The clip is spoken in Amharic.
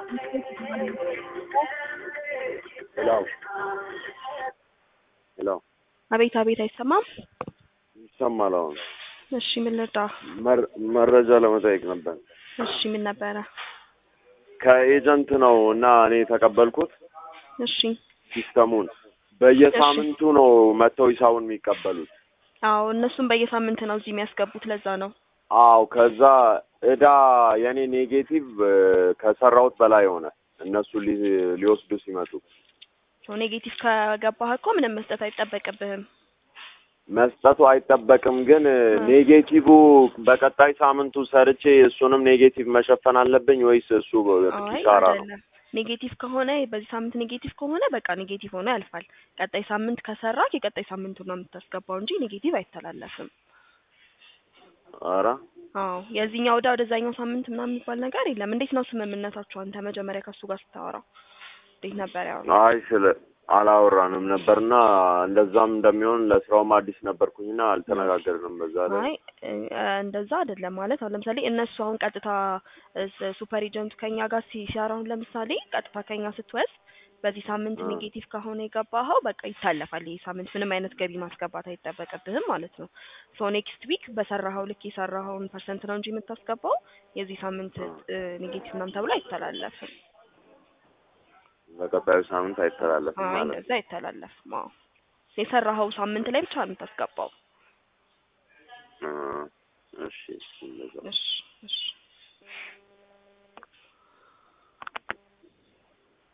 ሄሎ ሄሎ አቤት አቤት፣ አይሰማም? ይሰማል። አሁን እሺ ምን ልርዳ? መር- መረጃ ለመጠየቅ ነበር። እሺ ምን ነበረ? ከኤጀንት ነው እና እኔ የተቀበልኩት እሺ ሲስተሙን በየሳምንቱ ነው መጥተው ሂሳቡን የሚቀበሉት። አዎ እነሱም በየሳምንት ነው እዚህ የሚያስገቡት። ለዛ ነው አዎ ከዛ እዳ የኔ ኔጌቲቭ እ፣ ከሰራሁት በላይ ሆነ። እነሱ ሊ- ሊወስዱ ሲመጡ ሰው ኔጌቲቭ ከገባህ እኮ ምንም መስጠት አይጠበቅብህም። መስጠቱ አይጠበቅም፣ ግን እ፣ ኔጌቲቭ በቀጣይ ሳምንቱ ሰርቼ እሱንም ኔጌቲቭ መሸፈን አለብኝ ወይስ እሱ አይ ኪሳራ ነው? አይደለም። ኔጌቲቭ ከሆነ በዚህ ሳምንት ኔጌቲቭ ከሆነ በቃ ኔጌቲቭ ሆኖ ያልፋል። ቀጣይ ሳምንት ከሰራህ የቀጣይ ሳምንቱን ነው የምታስገባው እንጂ ኔጌቲቭ አይተላለፍም። ኧረ አዎ የዚህኛው ዕዳ ወደዛኛው ሳምንት ምናምን የሚባል ነገር የለም። እንዴት ነው ስምምነታችሁ? አንተ መጀመሪያ ከሱ ጋር ስታወራ እንዴት ነበር ያው? አይ ስለ አላወራንም ነበርና እንደዛም እንደሚሆን ለስራውም አዲስ ነበርኩኝና አልተነጋገርንም በዛ ላይ አይ እ፣ እንደዛ አይደለም ማለት አሁን ለምሳሌ እነሱ አሁን ቀጥታ እ፣ ሱፐር ኤጀንቱ ከኛ ጋር ሲ- ሲያወራ አሁን ለምሳሌ ቀጥታ ከኛ ስትወስድ በዚህ ሳምንት አ። ኔጌቲቭ ከሆነ የገባኸው በቃ ይታለፋል። ይህ ሳምንት ምንም አይነት ገቢ ማስገባት አይጠበቅብህም ማለት ነው። ሶ ኔክስት ዊክ በሰራኸው ልክ የሰራኸውን ፐርሰንት ነው እንጂ የምታስገባው የዚህ ሳምንት እ፣ ኔጌቲቭ ምናምን ተብሎ አይተላለፍም። በቀጣዩ ሳምንት አይተላለፍም አይ ማለት ነው። እንደዛ አይተላለፍም። አዎ የሰራኸው ሳምንት ላይ ብቻ ነው የምታስገባው። እ፣ እሺ እንደዛ እሺ እሺ